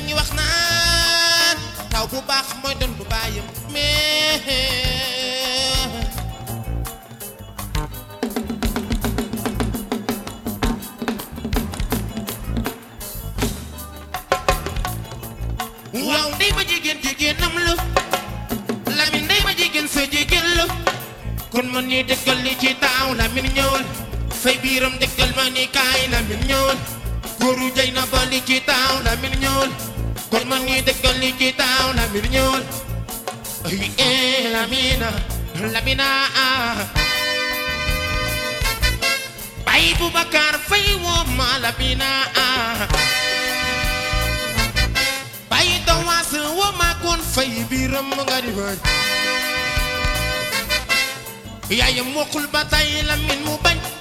nañu wax naan taw bu baax mooy doon bu bàyyam mais waaw ndey ma jigéen jigéenam la Lamin ndey ma jigéen sa jigéen la kon man ni dëggal li ci taaw Lamin ñëwal fay biiram dëggal ma ni kaay Lamin ñëwal góoru jay na ba li ci taaw Lamin ñëwal kon man ni dëggal li ci taaw Lamin ñëwal ay eh Lamina Lamina ah bay Boubacar fay woo ma Lamina ah bay dawaas woo ma kon fay biiram nga di bañ yaayam mokkul ba tay Lamin mu bañ